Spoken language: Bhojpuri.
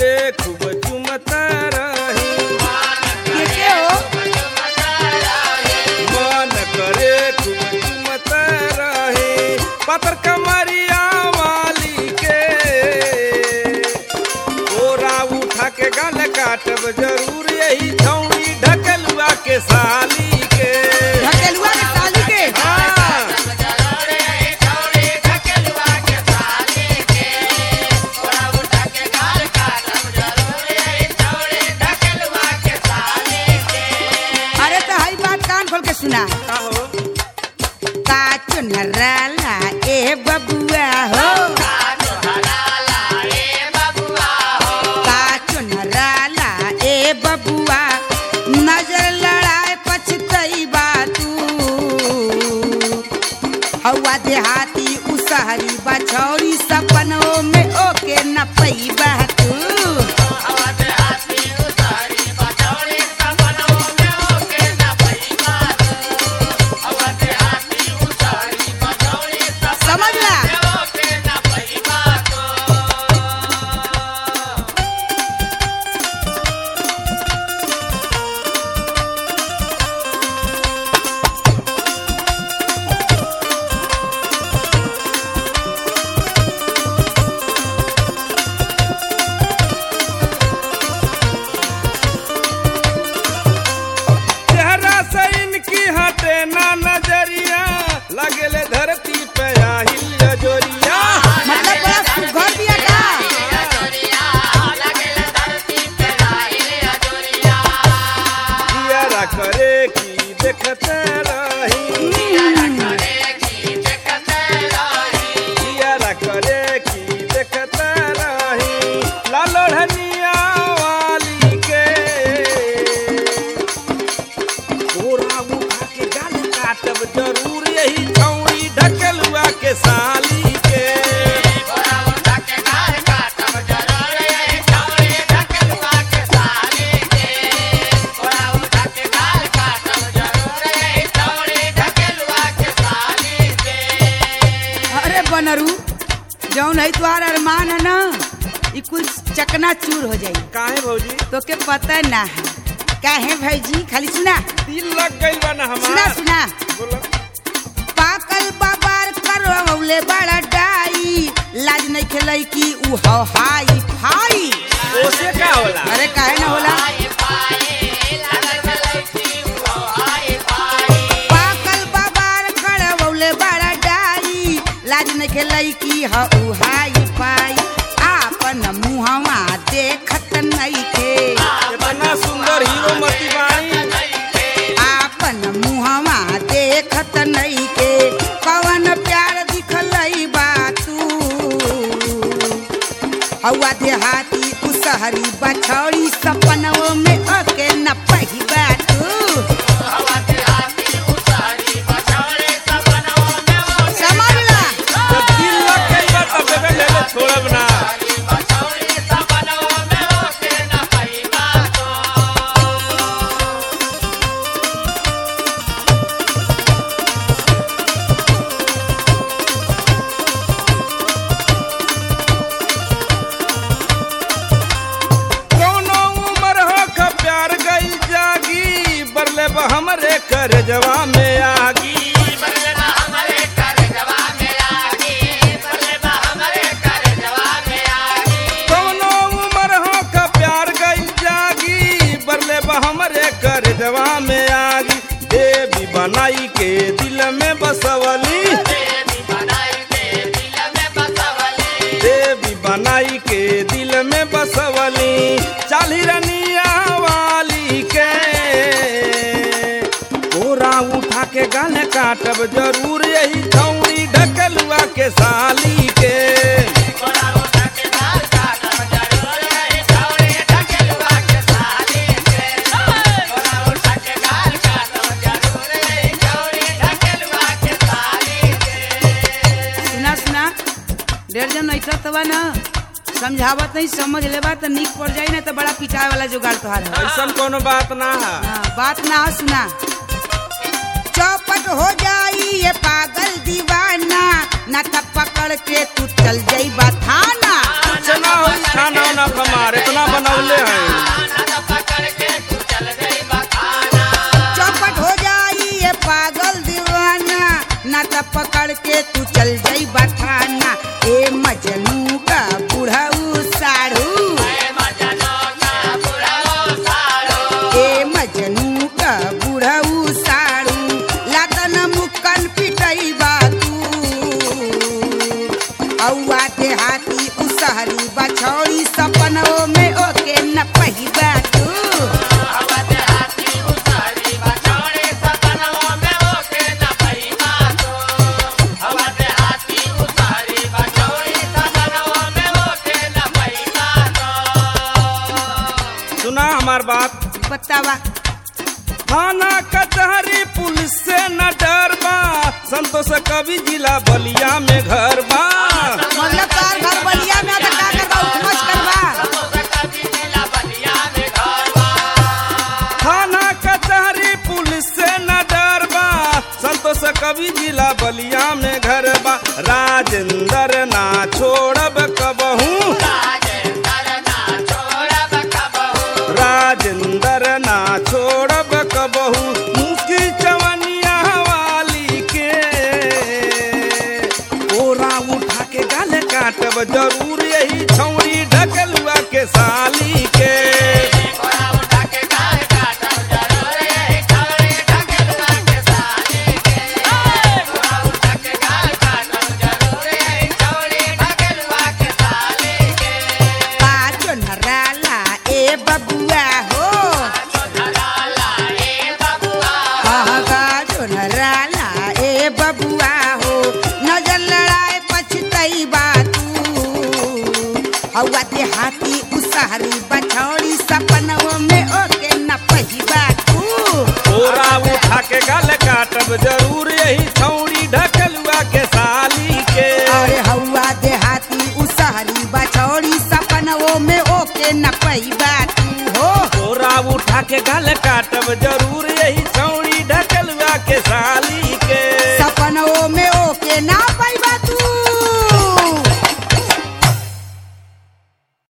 करे खूब चुमता रही के के हो मन करे खूब चुमता रही पतर कमरिया वाली के ओरा उठा के गल काटब जरूर यही छौड़ी ढकलुआ के साली के ढकेलुआ के साली के हाँ अरे तो हई बात कान खोल के सुना का हो का चुनराला ए बबुआ हो का चुनराला ए बबुआ नजर लड़ाए पछतई बा तू हवा देहाती उसहरी बछौरी सपनों में ओके न पैबा तू समझला चेहरा से इनकी हटे ना नजरिया लगेले धरती पे आहिल जोरिया मतलब बड़ा सुघर दिया का जियारा करे की देखते रही जियारा करे की देखते रही लालो ढनिया वाली के गोरा उठा के गाल काटब जरूर यही छौड़ी ढकलुआ के साली के अरे बनरू जौन है तुहार अरमान है ना ई कुल चकना चूर हो जाई काहे भौजी तो के पता ना है काहे भैजी खाली सुना दिल लग गइल बा ना सुना हमार सुना बोला पाकल बाबार करवले बड़ा डाई लाज नहीं खेलई की उ हो हाई फाई ओसे का होला अरे काहे ना होला पाकल बाबार करवले बड़ा डाई लाज नहीं खेलई की ह उ हाई फाई आपन मुहवा देखत नहीं थे इतना सुंदर हीरो मती बाणी आपन मुहवा देखत नहीं के कवन प्यार दिखलई बा तू हवा देहाती उसहरी बछौड़ी सपनों में ओके न पहिबा तू समझला जब दिल लग गइल बा तब बेबे ले ले छोड़ब ना कौनो उम्र हो ख प्यार गइल जागी बरले बा हमरे कर जवा में आगी कौनो उम्र हो ख प्यार गइल जागी बरले बा हमरे कर जवा में आगी देवी बनाई के दिल में बसवली देवी बनाई के दिल में बसवली चाली रनिया वाली के कोरा उठा के गाल काटब जरूर यही छौड़ी ढकलुआ के साली के सुना सुना डेढ़ जन ऐसा तबा ना समझावत नहीं समझ लेबा तो निक पड़ जाई ना तो बड़ा पिटाए वाला जुगाड़ तोहार है ऐसन कोनो बात ना है हाँ, बात ना हो सुना चौपट हो जाई ये पागल दीवाना न तब पकड़ के तू चल जाई थाना कुछ ना हो खाना ना हमारे इतना पहिबा तू सुना हमार बात बतावा थाना कचहरी पुलिस से न डर बा संतोष कवि जिला बलिया में घर बा मतलब तार घर बलिया में आता का करबा उपमच करबा थाना कचहरी पुलिस से न डर बा संतोष कवि जिला बलिया में घर बा राजेंद्र ना छोड़ब कबहू राजेंद्र ना छोड़ब कबहू मुकी चवनिया वाली के ओरा उठा के गल काटब जरूर यही छौरी ढकलुआ के साली के पाचो नराला ए बबुआ हो पाचो नराला ए बबुआ हो नजर लड़ाए पछतई बा तू हवा ते हाथी उसहरी बछौड़ी सपनों में ओके न पहिबा तू ओरा उठा के गल काटब जरूर यही छौरी ढकलुआ के साली के अरे हवा देहाती उसहरी बछौड़ी सपनों में ओके न पहिबा तू हो ओरा उठा के गल काटब जरूर यही छौरी ढकलुआ के साली